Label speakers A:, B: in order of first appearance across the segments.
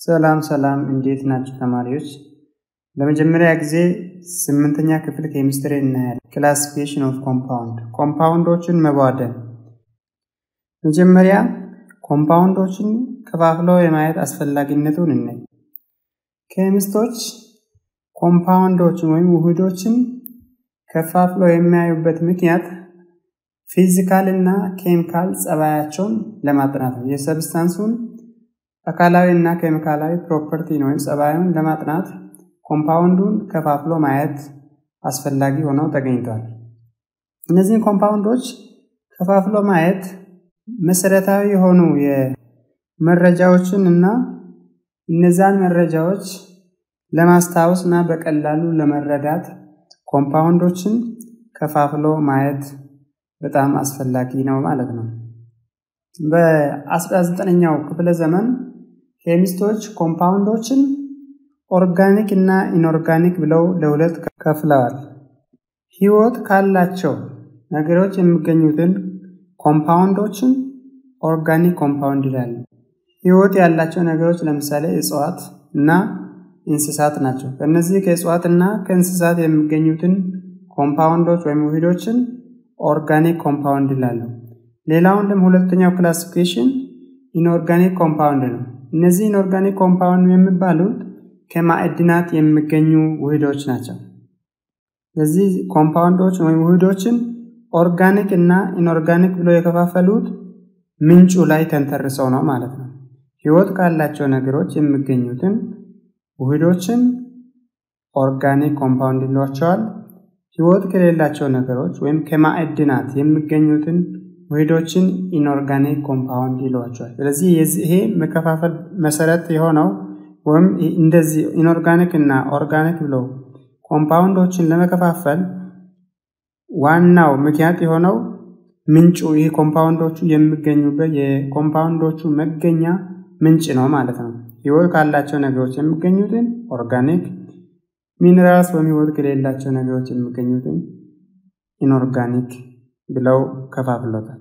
A: ሰላም ሰላም እንዴት ናቸው ተማሪዎች? ለመጀመሪያ ጊዜ ስምንተኛ ክፍል ኬሚስትሪ እናያለን። ክላሲፊኬሽን ኦፍ ኮምፓውንድ ኮምፓውንዶችን መቧደን። መጀመሪያ ኮምፓውንዶችን ከፋፍለው የማየት አስፈላጊነቱን እናይ። ኬሚስቶች ኮምፓውንዶችን ወይም ውህዶችን ከፋፍለው የሚያዩበት ምክንያት ፊዚካል እና ኬሚካል ጸባያቸውን ለማጥናት ነው። የሰብስታንሱን አካላዊ እና ኬሚካላዊ ፕሮፐርቲ ወይም ጸባዩን ለማጥናት ኮምፓውንዱን ከፋፍሎ ማየት አስፈላጊ ሆነው ተገኝቷል። እነዚህን ኮምፓውንዶች ከፋፍሎ ማየት መሰረታዊ የሆኑ የመረጃዎችን እና እነዛን መረጃዎች ለማስታወስ እና በቀላሉ ለመረዳት ኮምፓውንዶችን ከፋፍሎ ማየት በጣም አስፈላጊ ነው ማለት ነው። በ19ኛው ክፍለ ዘመን ኬሚስቶች ኮምፓውንዶችን ኦርጋኒክ እና ኢንኦርጋኒክ ብለው ለሁለት ከፍለዋል። ህይወት ካላቸው ነገሮች የሚገኙትን ኮምፓውንዶችን ኦርጋኒክ ኮምፓውንድ ይላሉ። ህይወት ያላቸው ነገሮች ለምሳሌ እጽዋት እና እንስሳት ናቸው። ከእነዚህ ከእጽዋት እና ከእንስሳት የሚገኙትን ኮምፓውንዶች ወይም ውህዶችን ኦርጋኒክ ኮምፓውንድ ይላሉ። ሌላውን ደግሞ ሁለተኛው ክላሲፊኬሽን ኢንኦርጋኒክ ኮምፓውንድ ነው። እነዚህ ኢንኦርጋኒክ ኮምፓውንድ የሚባሉት ከማዕድናት የሚገኙ ውህዶች ናቸው። ስለዚህ ኮምፓውንዶች ወይም ውህዶችን ኦርጋኒክ እና ኢንኦርጋኒክ ብሎ የከፋፈሉት ምንጩ ላይ ተንተርሰው ነው ማለት ነው። ህይወት ካላቸው ነገሮች የሚገኙትን ውህዶችን ኦርጋኒክ ኮምፓውንድ ይሏቸዋል። ህይወት ከሌላቸው ነገሮች ወይም ከማዕድናት የሚገኙትን ውህዶችን ኢንኦርጋኒክ ኮምፓውንድ ይሏቸዋል። ስለዚህ ይሄ መከፋፈል መሰረት የሆነው ወይም እንደዚህ ኢንኦርጋኒክ እና ኦርጋኒክ ብለው ኮምፓውንዶችን ለመከፋፈል ዋናው ምክንያት የሆነው ምንጩ ይህ ኮምፓውንዶቹ የሚገኙበት የኮምፓውንዶቹ መገኛ ምንጭ ነው ማለት ነው። ህይወት ካላቸው ነገሮች የሚገኙትን ኦርጋኒክ፣ ሚኔራልስ ወይም ህይወት ከሌላቸው ነገሮች የሚገኙትን ኢንኦርጋኒክ ብለው ከፋፍሎታል።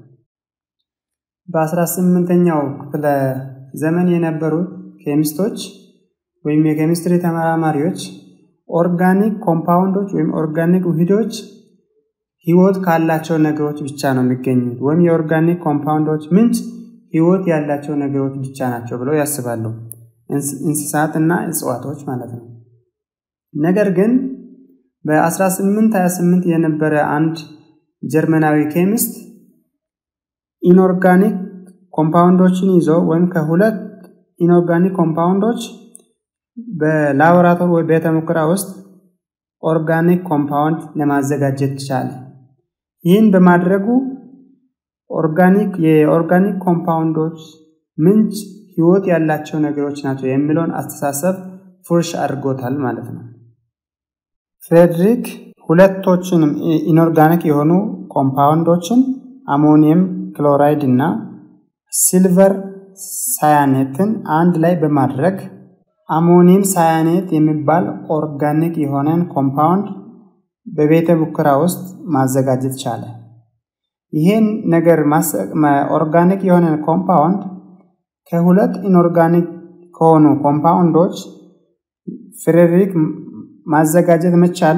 A: በ18ኛው ክፍለ ዘመን የነበሩት ኬሚስቶች ወይም የኬሚስትሪ ተመራማሪዎች ኦርጋኒክ ኮምፓውንዶች ወይም ኦርጋኒክ ውህዶች ህይወት ካላቸው ነገሮች ብቻ ነው የሚገኙት ወይም የኦርጋኒክ ኮምፓውንዶች ምንጭ ህይወት ያላቸው ነገሮች ብቻ ናቸው ብለው ያስባሉ። እንስሳት እና እጽዋቶች ማለት ነው። ነገር ግን በ1828 የነበረ አንድ ጀርመናዊ ኬሚስት ኢንኦርጋኒክ ኮምፓውንዶችን ይዞ ወይም ከሁለት ኢንኦርጋኒክ ኮምፓውንዶች በላቦራቶሪ ወይ ቤተ ሙከራ ውስጥ ኦርጋኒክ ኮምፓውንድ ለማዘጋጀት ቻለ። ይህን በማድረጉ ኦርጋኒክ የኦርጋኒክ ኮምፓውንዶች ምንጭ ህይወት ያላቸው ነገሮች ናቸው የሚለውን አስተሳሰብ ፉርሽ አድርጎታል ማለት ነው። ፍሬድሪክ ሁለቶችንም ኢንኦርጋኒክ የሆኑ ኮምፓውንዶችን አሞኒየም ክሎራይድ እና ሲልቨር ሳያኔትን አንድ ላይ በማድረግ አሞኒየም ሳያኔት የሚባል ኦርጋኒክ የሆነን ኮምፓውንድ በቤተ ሙከራ ውስጥ ማዘጋጀት ቻለ። ይህን ነገር ኦርጋኒክ የሆነን ኮምፓውንድ ከሁለት ኢንኦርጋኒክ ከሆኑ ኮምፓውንዶች ፍሬድሪክ ማዘጋጀት መቻሉ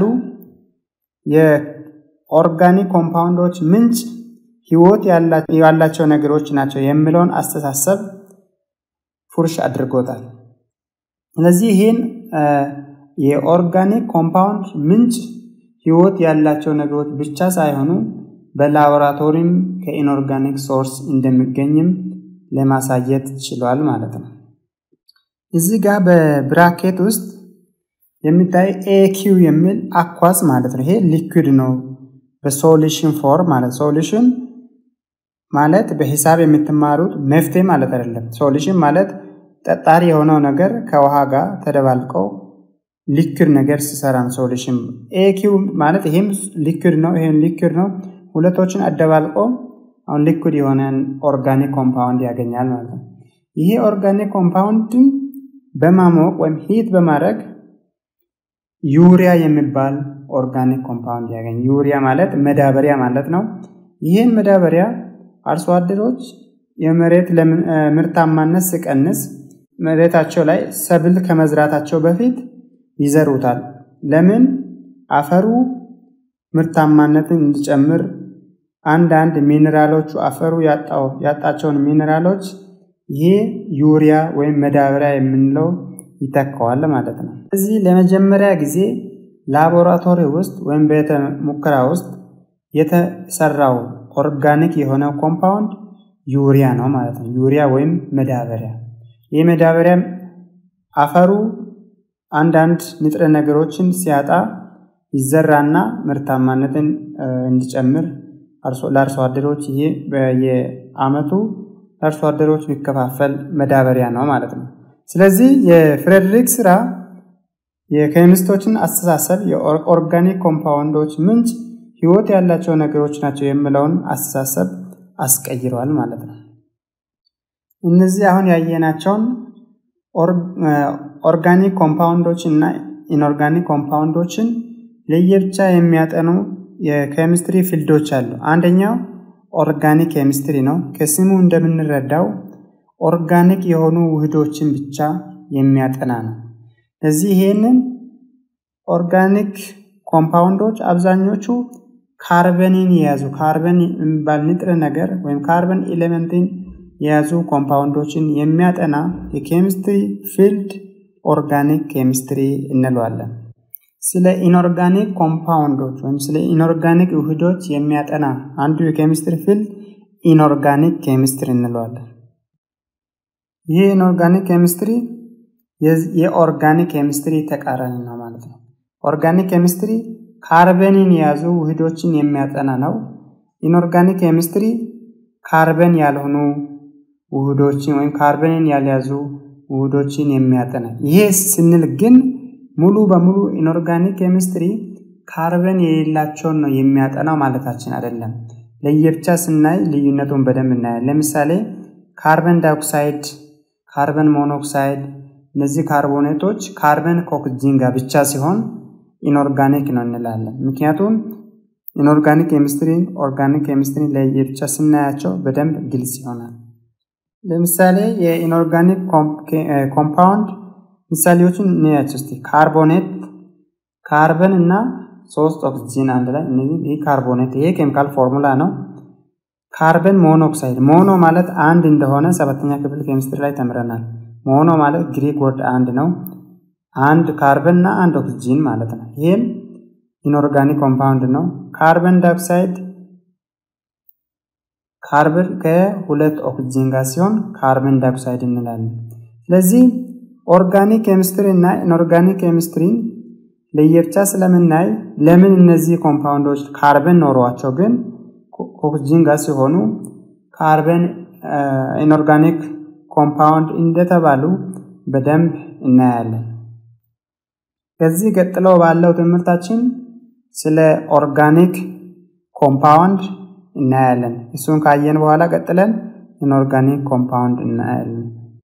A: የኦርጋኒክ ኮምፓውንዶች ምንጭ ህይወት ያላቸው ነገሮች ናቸው የሚለውን አስተሳሰብ ፉርሽ አድርጎታል። ስለዚህ ይህን የኦርጋኒክ ኮምፓውንድ ምንጭ ህይወት ያላቸው ነገሮች ብቻ ሳይሆኑ በላቦራቶሪም ከኢንኦርጋኒክ ሶርስ እንደሚገኝም ለማሳየት ችሏል ማለት ነው። እዚህ ጋር በብራኬት ውስጥ የሚታይ ኤኪው የሚል አኳስ ማለት ነው። ይሄ ሊኩድ ነው በሶሉሽን ፎር ማለት ሶሉሽን ማለት በሂሳብ የምትማሩት መፍትሄ ማለት አይደለም። ሶሉሽን ማለት ጠጣሪ የሆነው ነገር ከውሃ ጋር ተደባልቀው ሊኩድ ነገር ሲሰራ ነው ሶሉሽን። ኤኪው ማለት ይሄም ሊኩድ ነው፣ ይሄም ሊኩድ ነው። ሁለቶችን አደባልቆ አሁን ሊኩድ የሆነን ኦርጋኒክ ኮምፓውንድ ያገኛል ማለት ነው። ይሄ ኦርጋኒክ ኮምፓውንድን በማሞቅ ወይም ሂት በማድረግ ዩሪያ የሚባል ኦርጋኒክ ኮምፓውንድ ያገኝ። ዩሪያ ማለት መዳበሪያ ማለት ነው። ይህን መዳበሪያ አርሶ አደሮች የመሬት ምርታማነት ሲቀንስ መሬታቸው ላይ ሰብል ከመዝራታቸው በፊት ይዘሩታል። ለምን? አፈሩ ምርታማነትን እንዲጨምር አንዳንድ ሚኔራሎቹ አፈሩ ያጣቸውን ሚኔራሎች ይሄ ዩሪያ ወይም መዳበሪያ የምንለው ይተካዋል ማለት ነው። እዚህ ለመጀመሪያ ጊዜ ላቦራቶሪ ውስጥ ወይም ቤተ ሙከራ ውስጥ የተሰራው ኦርጋኒክ የሆነ ኮምፓውንድ ዩሪያ ነው ማለት ነው። ዩሪያ ወይም መዳበሪያ። ይህ መዳበሪያ አፈሩ አንዳንድ ንጥረ ነገሮችን ሲያጣ ይዘራና ምርታማነትን እንዲጨምር ለአርሶ አደሮች ይሄ በየአመቱ ለአርሶ አደሮች የሚከፋፈል መዳበሪያ ነው ማለት ነው። ስለዚህ የፍሬድሪክ ስራ የኬሚስቶችን አስተሳሰብ የኦርጋኒክ ኮምፓውንዶች ምንጭ ህይወት ያላቸው ነገሮች ናቸው የሚለውን አስተሳሰብ አስቀይረዋል ማለት ነው። እነዚህ አሁን ያየናቸውን ኦርጋኒክ ኮምፓውንዶች እና ኢንኦርጋኒክ ኮምፓውንዶችን ለየብቻ የሚያጠኑ የኬሚስትሪ ፊልዶች አሉ። አንደኛው ኦርጋኒክ ኬሚስትሪ ነው። ከስሙ እንደምንረዳው ኦርጋኒክ የሆኑ ውህዶችን ብቻ የሚያጠና ነው። ለዚህ ይሄንን ኦርጋኒክ ኮምፓውንዶች አብዛኞቹ ካርበንን የያዙ ካርበን የሚባል ንጥረ ነገር ወይም ካርበን ኤሌመንትን የያዙ ኮምፓውንዶችን የሚያጠና የኬሚስትሪ ፊልድ ኦርጋኒክ ኬሚስትሪ እንለዋለን። ስለ ኢንኦርጋኒክ ኮምፓውንዶች ወይም ስለ ኢንኦርጋኒክ ውህዶች የሚያጠና አንዱ የኬሚስትሪ ፊልድ ኢንኦርጋኒክ ኬሚስትሪ እንለዋለን። ይህ ኢንኦርጋኒክ ኬሚስትሪ የኦርጋኒክ ኬሚስትሪ ተቃራኒ ነው ማለት ነው። ኦርጋኒክ ኬሚስትሪ ካርበንን የያዙ ውህዶችን የሚያጠና ነው። ኢንኦርጋኒክ ኬሚስትሪ ካርበን ያልሆኑ ውህዶችን ወይም ካርበንን ያልያዙ ውህዶችን የሚያጠና ይሄ ስንል ግን ሙሉ በሙሉ ኢንኦርጋኒክ ኬሚስትሪ ካርበን የሌላቸውን ነው የሚያጠናው ማለታችን አይደለም። ለየብቻ ስናይ ልዩነቱን በደንብ እናያለን። ለምሳሌ ካርበን ዳይኦክሳይድ፣ ካርበን ሞኖክሳይድ እነዚህ ካርቦኔቶች ካርበን ከኦክሲጂን ጋር ብቻ ሲሆን ኢንኦርጋኒክ ነው እንላለን። ምክንያቱም ኢንኦርጋኒክ ኬሚስትሪን ኦርጋኒክ ኬሚስትሪን ለየብቻ ስናያቸው በደንብ ግልጽ ይሆናል። ለምሳሌ የኢንኦርጋኒክ ኮምፓውንድ ምሳሌዎችን እንያቸው እስቲ። ካርቦኔት ካርበን እና ሶስት ኦክሲጂን አንድ ላይ እነዚህ ይህ ካርቦኔት ይሄ ኬሚካል ፎርሙላ ነው። ካርበን ሞኖክሳይድ ሞኖ ማለት አንድ እንደሆነ ሰባተኛ ክፍል ኬሚስትሪ ላይ ተምረናል። ሞኖ ማለት ግሪክ ወርድ አንድ ነው። አንድ ካርበን እና አንድ ኦክሲጂን ማለት ነው። ይህም ኢንኦርጋኒክ ኮምፓውንድ ነው። ካርበን ዳይኦክሳይድ ካርበን ከሁለት ኦክሲጂን ጋር ሲሆን ካርበን ዳይኦክሳይድ እንላለን። ስለዚህ ኦርጋኒክ ኬሚስትሪ እና ኢንኦርጋኒክ ኬሚስትሪን ለየብቻ ስለምናይ ለምን እነዚህ ኮምፓውንዶች ካርበን ኖሯቸው ግን ኦክሲጂን ጋር ሲሆኑ ካርበን ኢንኦርጋኒክ ኮምፓውንድ እንደተባሉ በደንብ እናያለን። ከዚህ ቀጥሎ ባለው ትምህርታችን ስለ ኦርጋኒክ ኮምፓውንድ እናያለን። እሱን ካየን በኋላ ቀጥለን ኢንኦርጋኒክ ኮምፓውንድ እናያለን።